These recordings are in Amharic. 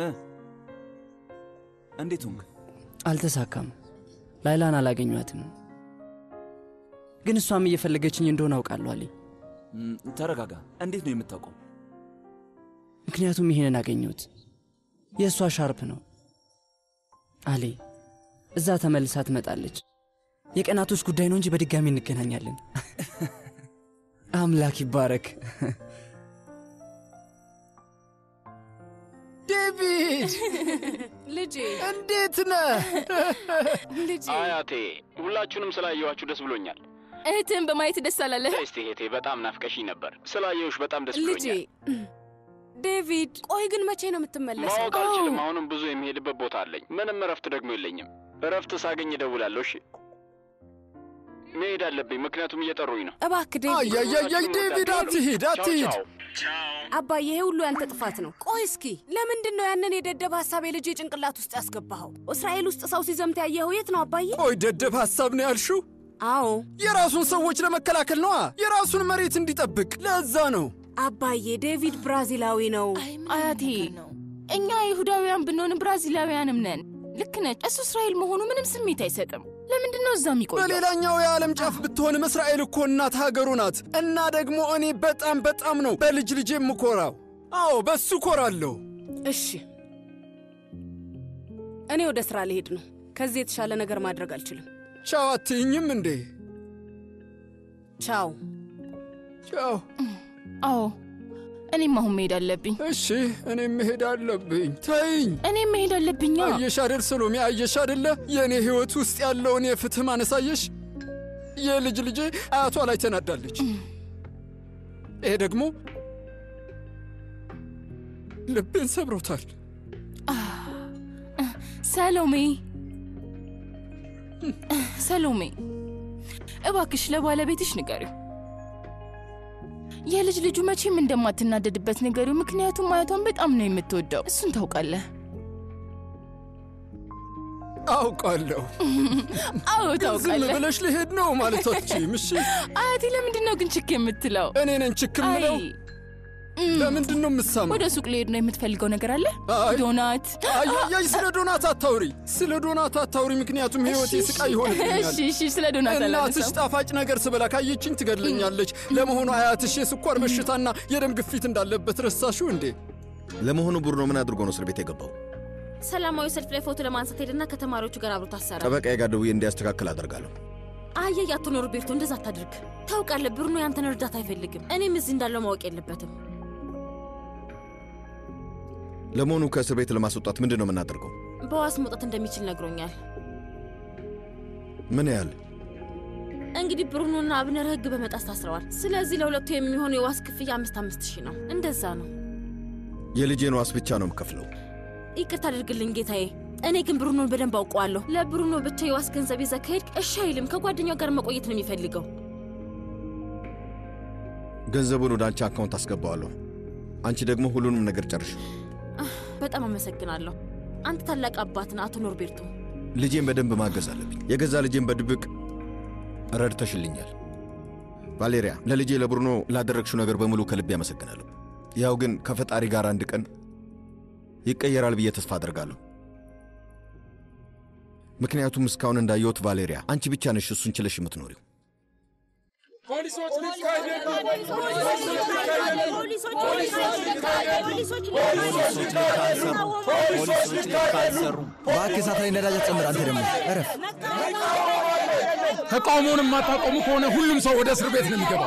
እንዴት ሆንክ? አልተሳካም። ላይላን አላገኟትም፣ ግን እሷም እየፈለገችኝ እንደሆነ አውቃለሁ አለኝ። እም፣ ተረጋጋ። እንዴት ነው የምታውቀው? ምክንያቱም ይሄንን አገኘሁት። የእሷ ሻርፕ ነው አሌ። እዛ ተመልሳ ትመጣለች። የቀናቶች ጉዳይ ነው እንጂ በድጋሚ እንገናኛለን። አምላክ ይባረክ። ዴቪድ ልጄ እንዴት ነህ? ልጄ አያቴ ሁላችሁንም ስላየኋችሁ ደስ ብሎኛል። እህትህን በማየት ደስ አላለህ? እስቲ እህቴ በጣም ናፍቀሽኝ ነበር። ስላየሁሽ በጣም ደስ ልጄ ብሎኛል። ዴቪድ፣ ቆይ ግን መቼ ነው የምትመለሰው? ማወቅ አልችልም። አሁንም ብዙ የሚሄድበት ቦታ አለኝ። ምንም እረፍት ደግሞ የለኝም። እረፍት ሳገኝ እደውላለሁ። እሺ መሄድ አለብኝ፣ ምክንያቱም እየጠሩኝ ነው። እባክህ ዴቪድ። አያያያይ ዴቪድ አትሂድ አትሂድ። አባዬ ይሄ ሁሉ ያንተ ጥፋት ነው። ቆይ እስኪ ለምንድን ነው ያንን የደደብ ሀሳብ የልጄ ጭንቅላት ውስጥ ያስገባኸው? እስራኤል ውስጥ ሰው ሲዘምት ያየኸው የት ነው አባዬ? ቆይ ደደብ ሐሳብ ነው ያልሽው? አዎ የራሱን ሰዎች ለመከላከል ነዋ። የራሱን መሬት እንዲጠብቅ ለዛ ነው። አባዬ ዴቪድ ብራዚላዊ ነው። አያቴ እኛ ይሁዳውያን ብንሆን ብራዚላውያንም ነን። ልክ ነች። እሱ እስራኤል መሆኑ ምንም ስሜት አይሰጥም። ለምንድን ነው እዛ የሚቆየው? በሌላኛው የዓለም ጫፍ ብትሆንም እስራኤል እኮ እናት ሀገሩ ናት። እና ደግሞ እኔ በጣም በጣም ነው በልጅ ልጅ የምኮራው። አዎ በሱ ኮራለሁ። እሺ እኔ ወደ ስራ ልሄድ ነው። ከዚህ የተሻለ ነገር ማድረግ አልችልም። ቻው አትይኝም እንዴ? ቻው ቻው። አዎ እኔም አሁን መሄድ አለብኝ። እሺ እኔም መሄድ አለብኝ። ተይኝ። እኔም መሄድ አለብኛ። አየሽ አደል ሰሎሜ፣ አየሽ አደለ የእኔ ሕይወት ውስጥ ያለውን የፍትህ ማነስ አየሽ? የልጅ ልጄ አያቷ ላይ ተናዳለች። ይሄ ደግሞ ልቤን ሰብሮታል። ሰሎሜ ሰሎሜ፣ እባክሽ ለባለቤትሽ ንገሪው የልጅ ልጁ መቼም እንደማትናደድበት ንገሪው። ምክንያቱም አያቷን በጣም ነው የምትወደው። እሱን ታውቃለህ። አውቃለሁ። አዎ ግን ዝም ታውቃለህ። ብለሽ ልሄድ ነው ማለቶችም። እሺ አያቴ ለምንድን ነው ግን ችክ የምትለው? እኔ ነኝ ችክ አይ የምለው። ለምንድን ነው የምሳማው? ወደ ሱቅ ልሄድ ነው። የምትፈልገው ነገር አለ? አይ ዶናት? አያያይ ስለ ዶናት አታውሪ፣ ስለ ዶናት አታውሪ። ምክንያቱም ህይወቴ እሺ፣ ስቃይ ይሆንብኛል። እሺ፣ እሺ፣ ስለ ዶናት እናትሽ አላነሳም። ጣፋጭ ነገር ስበላ ካየችኝ ትገድለኛለች። ለመሆኑ አያትሽ የስኳር በሽታና የደም ግፊት እንዳለበት ረሳሽው እንዴ? ለመሆኑ ቡድኖ ምን አድርጎ ነው እስር ቤት የገባው? ሰላማዊ ሰልፍ ላይ ፎቶ ለማንሳት ሄድና ከተማሪዎቹ ጋር አብሮ ታሰረ። ጠበቃዬ ጋር ደውዬ እንዲያስተካክል አደርጋለሁ። አየህ አቶ ኖርቤርቶ፣ እንደዛ አታድርግ። ታውቃለህ ብሩኖ ያንተን እርዳታ አይፈልግም። እኔም እዚህ እንዳለው ማወቅ የለበትም። ለመሆኑ ከእስር ቤት ለማስወጣት ምንድን ነው የምናደርገው? በዋስ መውጣት እንደሚችል ነግሮኛል። ምን ያህል? እንግዲህ ብሩኖና አብነር ህግ በመጣስ ታስረዋል። ስለዚህ ለሁለቱ የሚሆኑ የዋስ ክፍያ አምስት አምስት ሺህ ነው። እንደዛ ነው። የልጄን ዋስ ብቻ ነው የምከፍለው። ይቅርታ አድርግልኝ ጌታዬ። እኔ ግን ብሩኖን በደንብ አውቀዋለሁ። ለብሩኖ ብቻ የዋስ ገንዘብ ይዘህ ከሄድክ እሺ አይልም። ከጓደኛው ጋር መቆየት ነው የሚፈልገው። ገንዘቡን ወደ አንቺ አካውንት አስገባዋለሁ። አንቺ ደግሞ ሁሉንም ነገር ጨርሽ። በጣም አመሰግናለሁ። አንተ ታላቅ አባት ነህ አቶ ኖርቤርቶ። ልጄን በደንብ ማገዝ አለብኝ። የገዛ ልጄን በድብቅ ረድተሽልኛል። ቫሌሪያ፣ ለልጄ ለብሩኖ ላደረግሽው ነገር በሙሉ ከልቤ አመሰግናለሁ። ያው ግን ከፈጣሪ ጋር አንድ ቀን ይቀየራል ብዬ ተስፋ አደርጋለሁ። ምክንያቱም እስካሁን እንዳየሁት ቫሌሪያ፣ አንቺ ብቻ ነሽ እሱን ችለሽ የምትኖሪው። ፖሊሶች ሊካሄድ ፖሊሶች ልክ አልሰሩም። እባክህ እሳት ላይ ነዳጅ አትጨምር። አንተ ደግሞ እረፍ። ተቃውሞውን የማታቆሙ ከሆነ ሁሉም ሰው ወደ እስር ቤት ነው የሚገባው።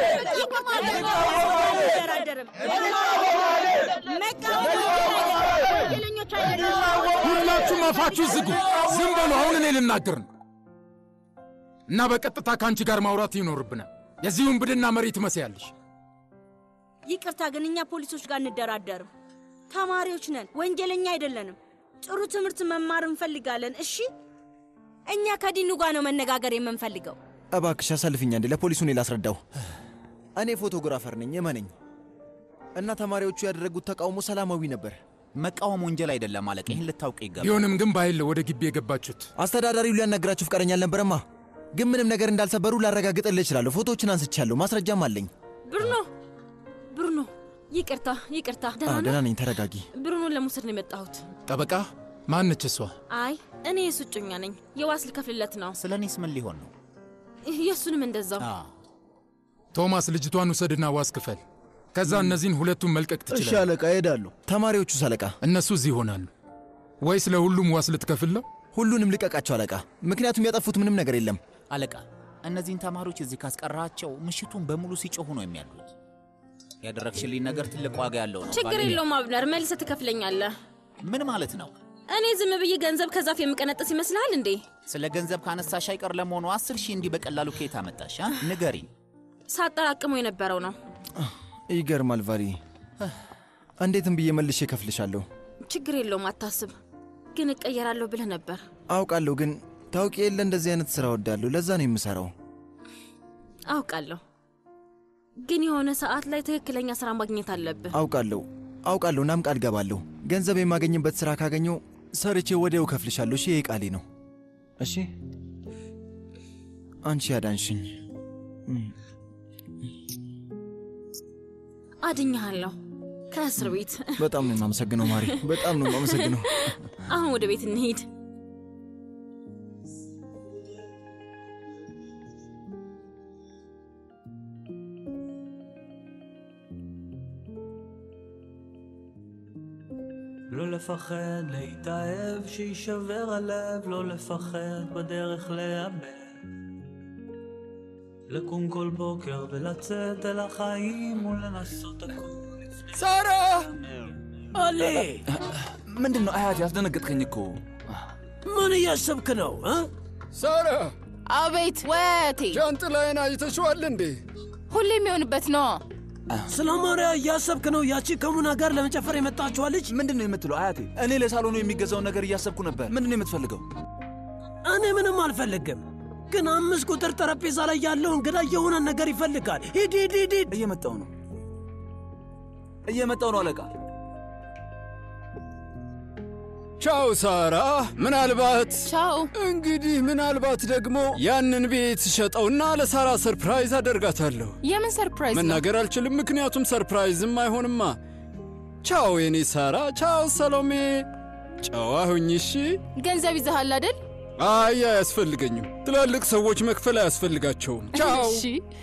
ሁላችሁም አፋችሁ ዝጉ፣ ዝም በሉ። አሁን እኔ ልናገር ነው እና በቀጥታ ከአንቺ ጋር ማውራት ይኖርብናል። የዚሁን ብድና መሪ ትመስያለሽ። ይቅርታ ግን እኛ ፖሊሶች ጋር እንደራደርም። ተማሪዎች ነን፣ ወንጀለኛ አይደለንም። ጥሩ ትምህርት መማር እንፈልጋለን። እሺ፣ እኛ ከዲኑ ጋር ነው መነጋገር የምንፈልገው። እባክሽ አሳልፍኛ እንዴ ለፖሊሱ እኔ ላስረዳው። እኔ ፎቶግራፈር ነኝ እመነኝ። እና ተማሪዎቹ ያደረጉት ተቃውሞ ሰላማዊ ነበር። መቃወም ወንጀል አይደለም አለቃ፣ ይህን ልታውቅ ይገባል። ቢሆንም ግን በኃይል ወደ ግቢ የገባችሁት አስተዳዳሪው ሊያናግራችሁ ፈቃደኛ አልነበረማ። ግን ምንም ነገር እንዳልሰበሩ ላረጋግጥልህ እችላለሁ። ፎቶዎችን አንስቻለሁ፣ ማስረጃም አለኝ። ብሩኖ ብሩኖ፣ ይቅርታ ይቅርታ። አዎ፣ ደህና ደህና ነህ? ነኝ። ተረጋጊ። ብሩኑን ለመውሰድ ነው የመጣሁት። ጠበቃ ማነች እሷ? አይ እኔ የሱ እጮኛ ነኝ። የዋስ ልከፍልለት ነው። ስለ እኔስ ምን ሊሆን ነው? የእሱንም እንደዛው። ቶማስ ልጅቷን ውሰድና ዋስ ክፈል። ከዛ እነዚህን ሁለቱን መልቀቅ እሺ ትችላለህ። አለቃ፣ እሄዳለሁ። ተማሪዎቹስ አለቃ? እነሱ እዚህ ይሆናሉ። ወይስ ለሁሉም ዋስ ልትከፍል ነው? ሁሉንም ልቀቃቸው አለቃ፣ ምክንያቱም ያጠፉት ምንም ነገር የለም። አለቃ፣ እነዚህን ተማሪዎች እዚህ ካስቀራቸው ምሽቱን በሙሉ ሲጮሁ ነው የሚያሉት። ያደረግሽልኝ ነገር ትልቅ ዋጋ ያለው ነው። ችግር ቫሌሪያ። የለውም አብነር፣ መልሰህ ትከፍለኛለህ። ምን ማለት ነው? እኔ ዝም ብዬ ገንዘብ ከዛፍ የምቀነጥስ ይመስልሃል እንዴ? ስለ ገንዘብ ካነሳሽ አይቀር ለመሆኑ አስር ሺህ እንዲህ በቀላሉ ከየት አመጣሽ? አ? ንገሪኝ። ሳጠራቅመው የነበረው ነው። ይገርማል ቫሊ። እንዴትም ብዬ መልሼ እከፍልሻለሁ። ችግር የለውም አታስብ። ግን እቀየራለሁ ብለህ ነበር። አውቃለሁ፣ ግን ታውቂ የለ እንደዚህ አይነት ስራ ወዳለሁ። ለዛ ነው የምሰራው። አውቃለሁ፣ ግን የሆነ ሰዓት ላይ ትክክለኛ ስራ ማግኘት አለብህ። አውቃለሁ አውቃለሁ። እናም ቃል ገባለሁ። ገንዘብ የማገኝበት ስራ ካገኘው ሰርቼ ወዲያው እከፍልሻለሁ። እሺ፣ ይሄ ቃሌ ነው። እሺ፣ አንቺ ያዳንሽኝ። አድኛሃለሁ ከእስር ቤት። በጣም ነው የማመሰግነው ማሪ፣ በጣም ነው የማመሰግነው። አሁን ወደ ቤት እንሂድ። לא לפחד להתאהב, שיישבר הלב, לא לפחד בדרך לאבד. לקום כל בוקר ולצאת אל החיים ולנסות הכל. ሳራ አሌ ምንድን ነው አያት? ያስደነገጥከኝ እኮ። ምን እያሰብክ ነው? ሳራ አቤት ወቴ ጃንጥላዬን አይተሽዋል እንዴ? ሁሌ የሚሆንበት ነው። ስለ ማርያ እያሰብክ ነው? ያቺ ከሙና ጋር ለመጨፈር የመጣችዋ ልጅ ምንድን ነው የምትለው አያቴ? እኔ ለሳሎኑ የሚገዛውን ነገር እያሰብኩ ነበር። ምንድን ነው የምትፈልገው? እኔ ምንም አልፈልግም፣ ግን አምስት ቁጥር ጠረጴዛ ላይ ያለው እንግዳ የሆነ ነገር ይፈልጋል። ሂድ ሂድ ሂድ ሂድ። እየመጣው ነው እየመጣው ነው አለቃ። ቻው ሳራ። ምናልባት ቻው። እንግዲህ ምናልባት ደግሞ ያንን ቤት ሸጠውና ለሳራ ሰርፕራይዝ አደርጋታለሁ። የምን ሰርፕራይዝ ነው? መናገር አልችልም፣ ምክንያቱም ሰርፕራይዝም አይሆንማ። ቻው የኔ ሳራ። ቻው ሰሎሜ። ጨዋ ሁኝ እሺ። ገንዘብ ይዘሃል አይደል? አይ አያስፈልገኝም። ትላልቅ ሰዎች መክፈል አያስፈልጋቸውም። ቻው። እሺ።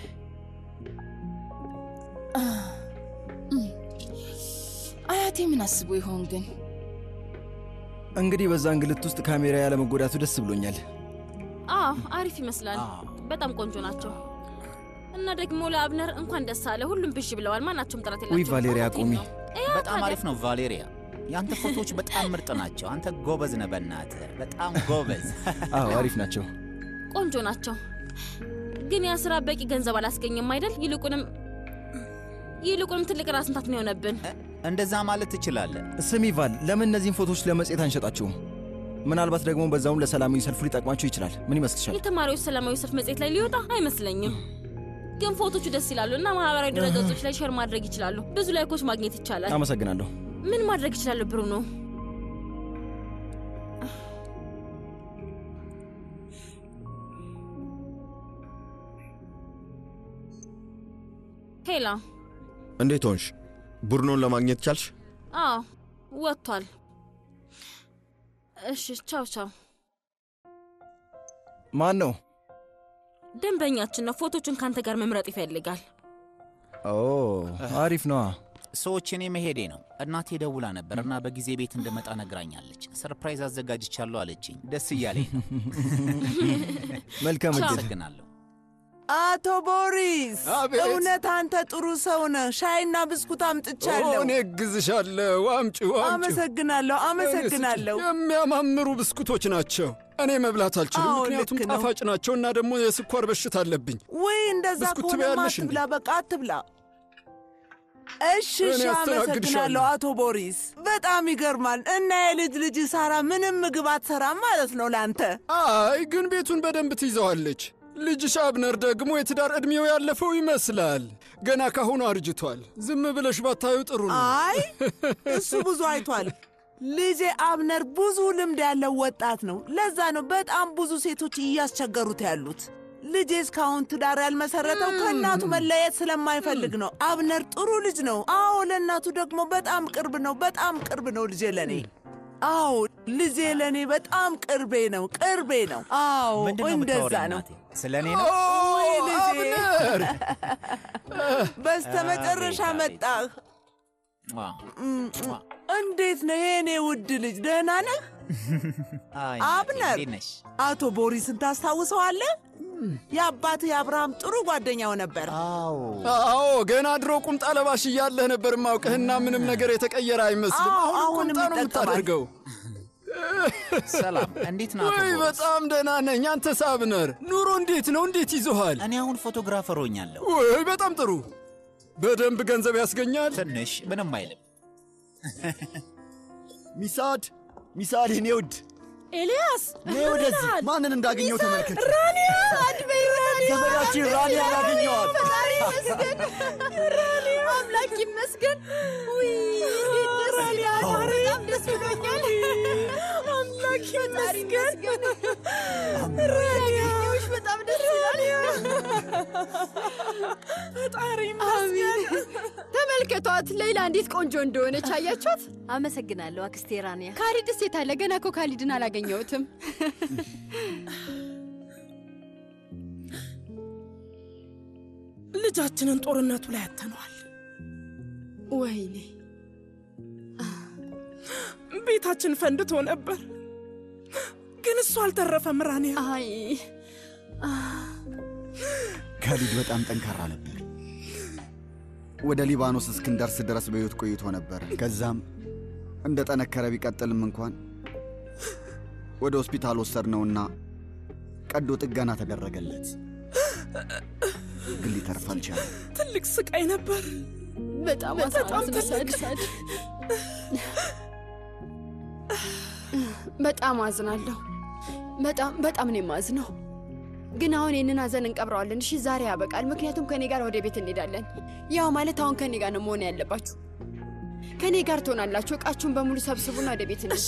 አያቴ ምን አስቦ ይሆን ግን? እንግዲህ በዛ እንግልት ውስጥ ካሜራ ያለመጎዳቱ ደስ ብሎኛል። አዎ አሪፍ ይመስላል። በጣም ቆንጆ ናቸው። እና ደግሞ ለአብነር እንኳን ደስ አለ። ሁሉም ብሽ ብለዋል። ማናቸውም ጥረት የላቸውም። ውይ ቫሌሪያ ቁሚ። በጣም አሪፍ ነው ቫሌሪያ። የአንተ ፎቶዎች በጣም ምርጥ ናቸው። አንተ ጎበዝ ነህ፣ በእናትህ በጣም ጎበዝ። አዎ አሪፍ ናቸው። ቆንጆ ናቸው። ግን ያ ስራ በቂ ገንዘብ አላስገኘም አይደል? ይልቁንም ይልቁንም ትልቅ ራስ ምታት ነው የሆነብን። እንደዛ ማለት ትችላለህ። ስሚ ቫል፣ ለምን እነዚህን ፎቶዎች ለመጽሔት አንሸጣቸውም? ምናልባት ደግሞ በዛውም ለሰላማዊ ሰልፉ ሊጠቅማቸው ይችላል። ምን ይመስልሻል? የተማሪዎች ሰላማዊ ሰልፍ መጽሔት ላይ ሊወጣ አይመስለኝም። ግን ፎቶቹ ደስ ይላሉ እና ማህበራዊ ድረገጾች ላይ ሼር ማድረግ ይችላሉ። ብዙ ላይኮች ማግኘት ይቻላል። አመሰግናለሁ። ምን ማድረግ ይችላሉ ብሩኖ? ሄላ እንዴት ሆንሽ? ቡድኖን ለማግኘት ቻልሽ? አዎ ወጥቷል። እሺ ቻው ቻው። ማን ነው? ደንበኛችን ነው። ፎቶቹን ካንተ ጋር መምረጥ ይፈልጋል። ኦ አሪፍ ነዋ። ሰዎች እኔ መሄዴ ነው። እናቴ ደውላ ነበር እና በጊዜ ቤት እንደመጣ ነግራኛለች። ሰርፕራይዝ አዘጋጅቻለሁ አለችኝ። ደስ እያለኝ ነው። መልካም እድል። አመሰግናለሁ። አቶ ቦሪስ አቤት። እውነት አንተ ጥሩ ሰው ነህ። ሻይና ብስኩት አምጥቻለሁ። እኔ እግዝሻለሁ። አምጪው አምጪው። አመሰግናለሁ፣ አመሰግናለሁ። የሚያማምሩ ብስኩቶች ናቸው። እኔ መብላት አልችልም፣ አዎ፣ ምክንያቱም ልክ ነው። ጣፋጭ ናቸው እና ደግሞ የስኳር በሽታ አለብኝ። ወይ እንደዛ ብስኩት ከሆነማ ትበያለሽ እንዴ? አትብላ፣ በቃ አትብላ። እሺ እኔ እሺ፣ አስተናግድሻለሁ። አመሰግናለሁ አቶ ቦሪስ። በጣም ይገርማል። እና የልጅ ልጅ ሳራ ምንም ምግብ አትሰራም ማለት ነው ለአንተ? አይ ግን ቤቱን በደንብ ትይዘዋለች። ልጅሽ አብነር ደግሞ የትዳር ዕድሜው ያለፈው ይመስላል። ገና ካሁኑ አርጅቷል። ዝም ብለሽ ባታዩ ጥሩ ነው። አይ እሱ ብዙ አይቷል። ልጄ አብነር ብዙ ልምድ ያለው ወጣት ነው። ለዛ ነው በጣም ብዙ ሴቶች እያስቸገሩት ያሉት። ልጄ እስካሁን ትዳር ያልመሰረተው ከእናቱ መለየት ስለማይፈልግ ነው። አብነር ጥሩ ልጅ ነው። አዎ፣ ለእናቱ ደግሞ በጣም ቅርብ ነው። በጣም ቅርብ ነው ልጄ ለእኔ። አዎ፣ ልጄ ለእኔ በጣም ቅርቤ ነው። ቅርቤ ነው። አዎ፣ ምንድን ነው እንደዛ የምታወሪው ነው። እናቴ? ስለ እኔ ነው? ወይ ልጄ፣ አብነር! በስተመጨረሻ መጣህ። እንዴት ነው የእኔ ውድ ልጅ? ደህና ነህ? አይ፣ አብነር እንዴት ነሽ? አቶ ቦሪስን ታስታውሰዋለህ? የአባትህ የአብርሃም ጥሩ ጓደኛው ነበር። አዎ ገና ድሮ ቁምጣ ለባሽ እያለህ ነበር ማውቅህና ምንም ነገር የተቀየረ አይመስልም። አዎ፣ አሁን አሁንም ቁምጣ ነው ይጠቀማል። የምታደርገው። ሰላም፣ እንዴት ነው አቶ ወይ ቦሪስ? በጣም ደህና ነኝ። አንተስ አብነር፣ ኑሮ እንዴት ነው? እንዴት ይዞሃል? እኔ አሁን ፎቶግራፈር ሆኛለሁ። ወይ በጣም ጥሩ። በደንብ ገንዘብ ያስገኛል። ትንሽ ምንም አይልም። ሚሳድ ሚሳድ፣ የኔ ውድ ኤልያስ ነይ ወደዚህ። ማንን እንዳገኘው ተመልከት። ራኒያ አድበይ ራኒያ ዘመዳችን ራኒያ ያገኘዋል። ፈጣሪ ይመስገን ራኒያ አምላክ ይመስገን ውይ ራኒያ በጣም ደስ ብሎኛል አምላክ ይመስገን ራኒያ በጣም ደስ ይላል ፈጣሪ ይመስገን ተመልከቷት፣ ሌላ እንዴት ቆንጆ እንደሆነች አያችኋት? አመሰግናለሁ አክስቴ ራኒያ። ካሊድስ የት አለ? ገና እኮ ካሊድን አላገኘሁትም። ልጃችንን ጦርነቱ ላይ ያተነዋል። ወይኔ ቤታችን ፈንድቶ ነበር፣ ግን እሱ አልተረፈም። ራኒያ አይ ካሊድ በጣም ጠንካራ ነበር። ወደ ሊባኖስ እስክንደርስ ድረስ በሕይወት ቆይቶ ነበር። ከዛም እንደ ጠነከረ ቢቀጥልም እንኳን ወደ ሆስፒታል ወሰድነውና ቀዶ ጥገና ተደረገለት። ግን ሊተርፍ አልቻለም። ትልቅ ስቃይ ነበር። በጣም በጣም አሳዝነሻል። በጣም አዝናለሁ። በጣም በጣም ነው የማዝነው። ግን አሁን ይህንን ሀዘን እንቀብረዋለን። እሺ ዛሬ ያበቃል። ምክንያቱም ከኔ ጋር ወደ ቤት እንሄዳለን። ያው ማለት አሁን ከኔ ጋር ነው መሆን ያለባችሁ። ከኔ ጋር ትሆናላችሁ። እቃችሁን በሙሉ ሰብስቡና ወደ ቤት እንሂድ።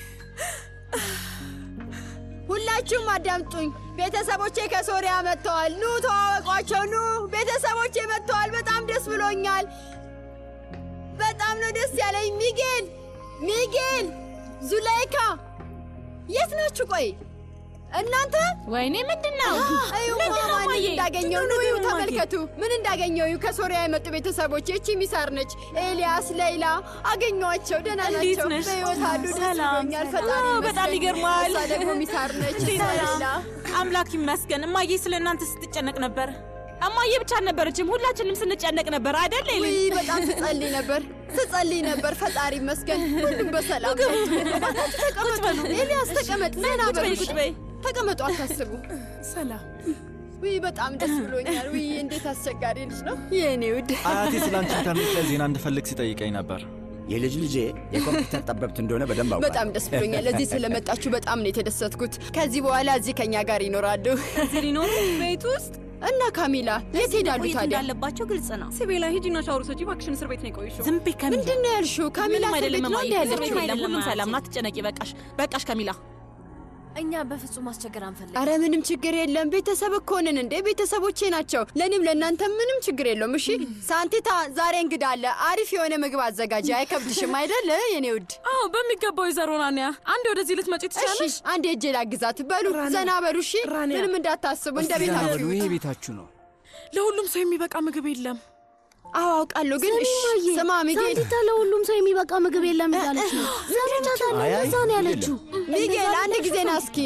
ሁላችሁም አዳምጡኝ። ቤተሰቦቼ ከሶሪያ መጥተዋል። ኑ ተዋወቋቸው። ኑ ቤተሰቦቼ መጥተዋል። በጣም ደስ ብሎኛል። በጣም ነው ደስ ያለኝ። ሚጌል ሚጌል፣ ዙላይካ የት ናችሁ? ቆይ እናንተ ወይኔ ምንድን ነው? እዩ ምንድን ነው ማማን ማየ? እንዳገኘው ኑ እዩ፣ ተመልከቱ ምን እንዳገኘው እዩ። ከሶሪያ የመጡ ቤተሰቦች እቺ ሚሳር ነች፣ ኤልያስ፣ ሌይላ አገኘኋቸው። ደህና እንዴት ናቸው፣ ነሽ? በሕይወት አሉ። ደስ ሰላም፣ ብሎኛል። ሰላም። ፈጣሪ አዎ፣ በጣም ይመስገን። ይገርማል። እሷ ደግሞ ሚሳር ነች። እንዴት ነሽ? ሌላ አምላክ ይመስገን። እማዬ ስለ እናንተ ስትጨነቅ ነበር። እማዬ ብቻ አልነበረችም፣ ሁላችንም ስንጨነቅ ነበር አይደል? ሌሊ? ውይ በጣም ትጸልይ ነበር ትጸልይ ነበር። ፈጣሪ ይመስገን ሁሉም በሰላም ግቡ። እባካችሁ ተቀመጡ። ኤልያስ ተቀመጥ፣ ዘና ቁጭ በይ፣ በሉ። ቁጭ በይ። ተቀመጡ፣ አታስቡ። ሰላም። ውይ በጣም ደስ ብሎኛል። ውይ እንዴት አስቸጋሪ ልጅ ነው የእኔ ውድ። አያቴ ስለ አንቺ ኢንተርኔት ላይ ዜና እንድፈልግ ሲጠይቀኝ ነበር። የልጅ ልጄ የኮምፒውተር ጠበብት እንደሆነ በደንብ አውቃለሁ። በጣም ደስ ብሎኛል። እዚህ ስለመጣችሁ በጣም ነው የተደሰትኩት። ከዚህ በኋላ እዚህ ከኛ ጋር ይኖራሉ። እዚህ ሊኖሩ ቤት ውስጥ እና ካሚላ የት ሄዳሉ መቆየት ታዲያ? እንዳለባቸው ግልጽ ነው። ሲቤላ ሂጂና ሻወር ውሰጂ እባክሽን። እስር ቤት ነው የቆየሽው። ዝም በይ ካሚላ። ምንድን ነው ያልሽው? ካሚላ ምንም እስር አይደለም ቤት ነው እማዬ፣ እንደ እስር ቤት ያለችው? አይደለም። ሁሉም ሰላም ነው። አትጨነቂ። በቃሽ፣ በቃሽ ካሚላ። እኛ በፍጹም ማስቸገር አንፈልግም። አረ ምንም ችግር የለም። ቤተሰብ እኮ ነን እንዴ! ቤተሰቦቼ ናቸው። ለእኔም ለእናንተ ምንም ችግር የለውም። እሺ ሳንቲታ፣ ዛሬ እንግዳ አለ። አሪፍ የሆነ ምግብ አዘጋጅ። አይከብድሽም አይደል የኔ ውድ? አዎ በሚገባው ይዘሮ ናንያ፣ አንዴ ወደዚህ ልትመጪ እሺ ትችላለሽ። አንድ እጄ ላግዛት። በሉ ዘና በሉ። እሺ ምንም እንዳታስቡ፣ እንደ ቤታችሁ ይሄ ቤታችሁ ነው። ለሁሉም ሰው የሚበቃ ምግብ የለም። አዎ አውቃለሁ፣ ግን እሺ ስማ ሚጌል፣ ሳንቲታ ለሁሉም ሰው የሚበቃ ምግብ የለም እያለች ነው። ሰምቻታለሁ። አይ፣ አይ፣ እንደዛ ነው ያለችው። ሚጌል አንድ ጊዜ ና እስኪ።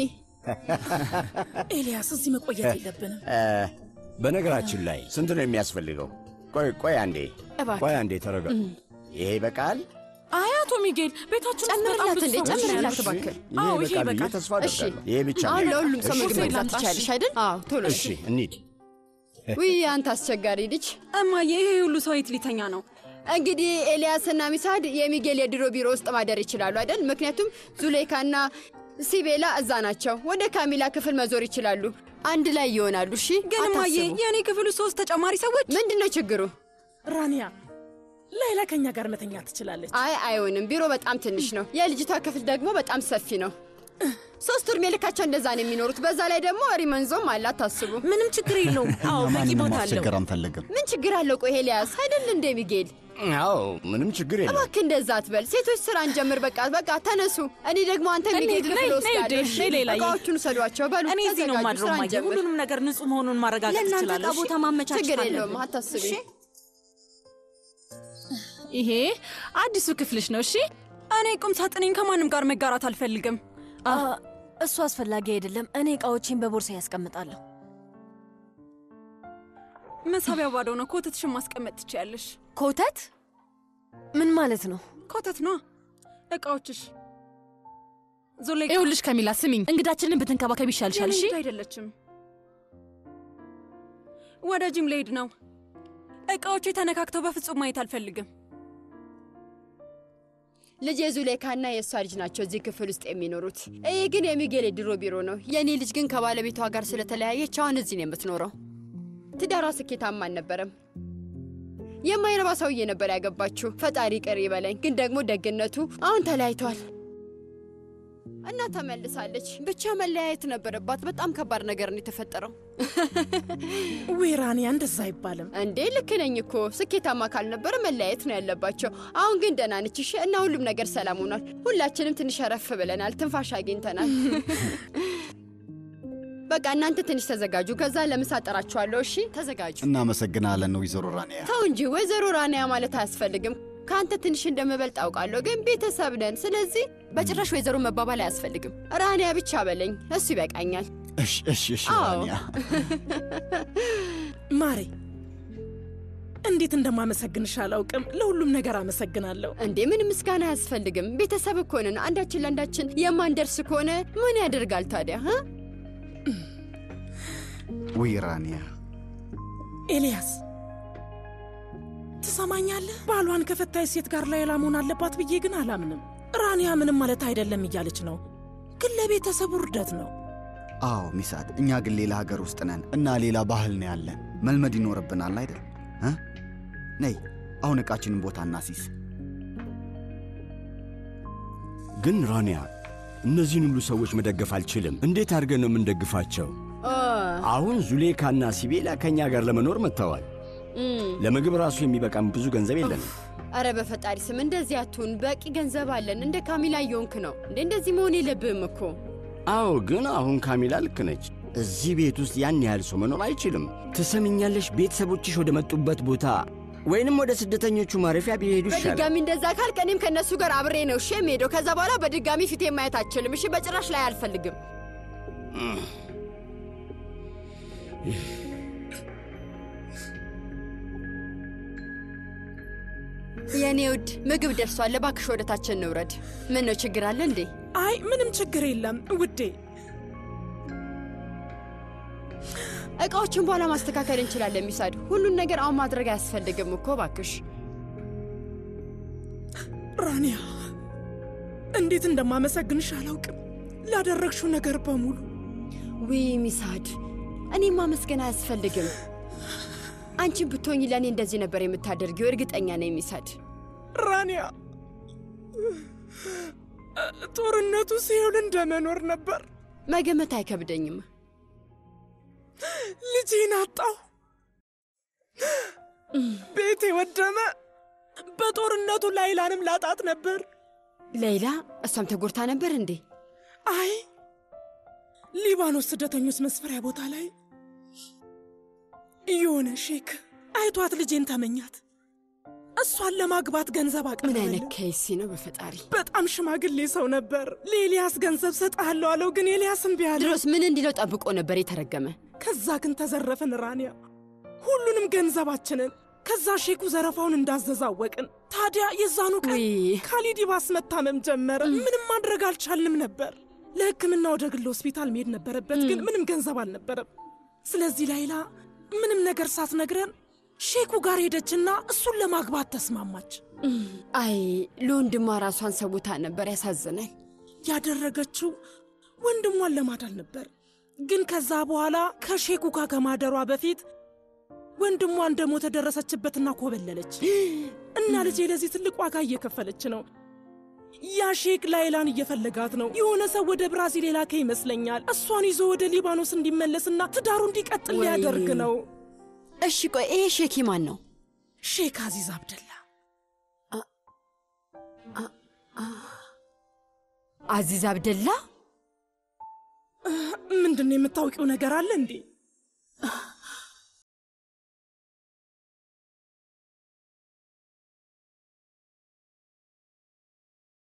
ኤልያስ እዚህ መቆየት የለብንም። እ፣ በነገራችን ላይ ስንት ነው የሚያስፈልገው? ቆይ ቆይ አንዴ እባክህ። ቆይ አንዴ ተረጋ። ይሄ ይበቃል? አይ አቶ ሚጌል ቤታችን ውስጥ በጣም ጨምርላት ብዙ እንዴ፣ ሰዎች ጨምርላት ናቸው። እባክህ። ይሄ አዎ ይሄ ይበቃል ብዬ ይበቃል። ተስፋ እሺ አደርጋለሁ። ይሄ ብቻ አሁን ነው። ለሁሉም ሰው እሺ፣ ምግብ መግዛት ላምጣ፣ ትችያለሽ አይደል? አዎ ቶሎ እሺ እንሂድ። ውይ አንተ አስቸጋሪ ልጅ። እማዬ ይሄ ሁሉ ሰው የት ሊተኛ ነው? እንግዲህ ኤልያስና ሚሳድ የሚጌል የድሮ ቢሮ ውስጥ ማደር ይችላሉ አይደል? ምክንያቱም ዙሌካና ሲቤላ እዛ ናቸው። ወደ ካሚላ ክፍል መዞር ይችላሉ። አንድ ላይ ይሆናሉ። እሺ ግን እማዬ አታስቡ። የእኔ ክፍል ውስጥ ሶስት ተጨማሪ ሰዎች ምንድን ነው ችግሩ? ራኒያ ላይላ ከኛ ጋር መተኛ ትችላለች። አይ አይሆንም። ቢሮ በጣም ትንሽ ነው። የልጅቷ ክፍል ደግሞ በጣም ሰፊ ነው። ሶስት እድሜ ልካቸው እንደዛ ነው የሚኖሩት። በዛ ላይ ደግሞ ሪመንዞም አለ አታስቡ። ምንም ችግር የለውም። አዎ እኛ በቂ ማንንም ቦታ አለው። ማስቸገር አንፈልግም። ምን ችግር አለው? ቆይ ኤልያስ አይደል እንደ ሚጌል አዎ ምንም ችግር የለም። እባክህ እንደዛ አትበል። ሴቶች ስራ እንጀምር። በቃ በቃ ተነሱ። እኔ ደግሞ አንተ ሚጌል እንሂድ፣ ክፍል ነይ፣ ነይ ወስዳለሁ። ውዴ፣ እሺ? ነይ ሌላዬ። እቃዎቹን ውሰዷቸው። በሉ እኔ እዚህ ነው ተዘጋጁ፣ ማድረው ስራ ማየ እንጀምር። ሁሉንም ነገር ንጹህ መሆኑን ማረጋገጥ ለእናንተ ትችላለሽ። እቃ ቦታ ማመቻቸት ችግር የለውም፣ አለብን። አታስቢ። እሺ? ይሄ አዲሱ ክፍልሽ ነው። እሺ፣ እኔ ቁም ሳጥኔን ከማንም ጋር መጋራት አልፈልግም። እሱ አስፈላጊ አይደለም። እኔ እቃዎቼን በቦርሳ ያስቀምጣለሁ። መሳቢያው ባዶ ነው። ኮተትሽን ማስቀመጥ ትችያለሽ። ኮተት ምን ማለት ነው? ኮተት ነው እቃዎችሽ። ዞላ ይኸውልሽ ከሚላ ስሚኝ፣ እንግዳችንን ብትንከባከብ ይሻልሻል። እሺ የኔ አይደለችም። ወደ ጂም ልሄድ ነው። እቃዎቹ ተነካክተው በፍጹም ማየት አልፈልግም። ልጅ የዙሌካና የእሷ ልጅ ናቸው እዚህ ክፍል ውስጥ የሚኖሩት። ይህ ግን የሚጌል የድሮ ቢሮ ነው። የእኔ ልጅ ግን ከባለቤቷ ጋር ስለተለያየች አሁን እዚህ ነው የምትኖረው። ትዳሯ ስኬታማ አልነበረም። የማይረባ ሰውዬ ነበር ያገባችው። ፈጣሪ ቅር ይበለኝ። ግን ደግሞ ደግነቱ አሁን ተለያይቷል እና ተመልሳለች። ብቻ መለያየት ነበረባት። በጣም ከባድ ነገር ነው የተፈጠረው። ዌራንያ እንደዛ አይባልም እንዴ ልክ ነኝ እኮ ስኬታማ ካልነበረ መለያየት ነው ያለባቸው። አሁን ግን ደህና ነች እሺ። እና ሁሉም ነገር ሰላም ሆኗል። ሁላችንም ትንሽ ረፍ ብለናል፣ ትንፋሽ አግኝተናል። በቃ እናንተ ትንሽ ተዘጋጁ፣ ከዛ ለምሳ ጠራችኋለሁ። እሺ ተዘጋጁ። እናመሰግናለን ወይዘሮ ራንያ። ተው እንጂ ወይዘሮ ራንያ ማለት አያስፈልግም። ከአንተ ትንሽ እንደምበልጥ አውቃለሁ፣ ግን ቤተሰብ ነን። ስለዚህ በጭራሽ ወይዘሮ መባባል አያስፈልግም። ራንያ ብቻ በለኝ፣ እሱ ይበቃኛል። እሺ እሺ እሺ አዎ። ራንያ። ማሬ እንዴት እንደማመሰግንሽ አላውቅም። ለሁሉም ነገር አመሰግናለሁ። እንዴ ምን ምስጋና አያስፈልግም። ቤተሰብ እኮ ነን። አንዳችን ለአንዳችን የማንደርስ ከሆነ ምን ያደርጋል ታዲያ? እ? ውይ ራንያ፣ ኤልያስ ትሰማኛለህ? ባሏን ከፈታች ሴት ጋር ሌላ መሆን አለባት ብዬ ግን አላምንም። ራንያ ምንም ማለት አይደለም እያለች ነው፣ ግን ለቤተሰቡ ውርደት ነው። አዎ ሚሳድ፣ እኛ ግን ሌላ ሀገር ውስጥ ነን እና ሌላ ባህል ነው ያለን። መልመድ ይኖርብናል አይደል? እ? ነይ አሁን ዕቃችንን ቦታ እናሲስ። ግን ራንያ፣ እነዚህን ሁሉ ሰዎች መደገፍ አልችልም። እንዴት አድርገን ነው የምንደግፋቸው? ኦ፣ አሁን ዙሌካና ሲቤላ ከእኛ ጋር ለመኖር መጥተዋል። እም። ለምግብ ራሱ የሚበቃም ብዙ ገንዘብ የለንም። አረ በፈጣሪ ስም እንደዚህ አትሁን። በቂ ገንዘብ አለን። እንደ ካሚላ እየሆንክ ነው እንዴ? እንደዚህ መሆን የለብህም እኮ። አዎ፣ ግን አሁን ካሚላ ልክ ነች። እዚህ ቤት ውስጥ ያን ያህል ሰው መኖር አይችልም። ትሰምኛለሽ? ቤተሰቦችሽ ወደ መጡበት ቦታ ወይንም ወደ ስደተኞቹ ማረፊያ ቢሄዱ ይሻላል። በድጋሚ እንደዛ ካልክ እኔም ከእነሱ ጋር አብሬ ነው እሺ የምሄደው። ከዛ በኋላ በድጋሚ ፊቴ ማየት አልችልም። እሺ በጭራሽ ላይ አልፈልግም። የእኔ ውድ ምግብ ደርሷል። እባክሽ ወደታችን እንውረድ። ምን ነው ችግር አለ እንዴ? አይ ምንም ችግር የለም ውዴ። እቃዎችን በኋላ ማስተካከል እንችላለን። ሚሳድ ሁሉን ነገር አሁን ማድረግ አያስፈልግም እኮ እባክሽ። ራንያ እንዴት እንደማመሰግንሽ አላውቅም ላደረግሽው ነገር በሙሉ። ውይ ሚሳድ፣ እኔም ማመስገን አያስፈልግም። አንቺን ብትሆኝ ለእኔ እንደዚህ ነበር የምታደርጊው፣ እርግጠኛ ነኝ ሚሳድ። ራንያ ጦርነቱ ሲውል እንደመኖር ነበር። መገመት አይከብደኝም። ልጄን አጣሁ። ቤቴ ወደመ። በጦርነቱ ላይላንም ላጣት ነበር። ሌይላ እሷም ተጎድታ ነበር እንዴ? አይ ሊባኖስ ስደተኞች መስፈሪያ ቦታ ላይ የሆነ ሼክ አይቷት ልጄን ተመኛት። እሷን ለማግባት ገንዘብ ምን አቀረበልን። አይነት ከይሲ ነው በፈጣሪ። በጣም ሽማግሌ ሰው ነበር። ለኤልያስ ገንዘብ ሰጥሃለሁ አለው፣ ግን ኤልያስ እምቢ አለ። ድሮስ ምን እንዲለው ጠብቆ ነበር የተረገመ? ከዛ ግን ተዘረፍን ራንያ፣ ሁሉንም ገንዘባችንን። ከዛ ሼኩ ዘረፋውን እንዳዘዘ አወቅን። ታዲያ የዛኑ ቀን ካሊድ ይባስ መታመም ጀመረ። ምንም ማድረግ አልቻልንም ነበር። ለሕክምና ወደ ግል ሆስፒታል መሄድ ነበረበት፣ ግን ምንም ገንዘብ አልነበረም። ስለዚህ ላይላ ምንም ነገር ሳትነግረን ሼኩ ጋር ሄደችና እሱን ለማግባት ተስማማች። አይ ለወንድሟ ራሷን ሰውታ ነበር። ያሳዝናል። ያደረገችው ወንድሟን ለማዳን ነበር። ግን ከዛ በኋላ ከሼኩ ጋር ከማደሯ በፊት ወንድሟ እንደሞተ ደረሰችበትና ኮበለለች። እና ልጄ ለዚህ ትልቅ ዋጋ እየከፈለች ነው። ያ ሼክ ላይላን እየፈለጋት ነው። የሆነ ሰው ወደ ብራዚል የላከ ይመስለኛል። እሷን ይዞ ወደ ሊባኖስ እንዲመለስና ትዳሩ እንዲቀጥል ወይ- ሊያደርግ ነው። እሺ ቆይ ይሄ ሼኪ ማን ነው? ሼክ አዚዝ አብደላ። አዚዝ አብደላ ምንድን ነው የምታውቂው ነገር አለ እንዴ?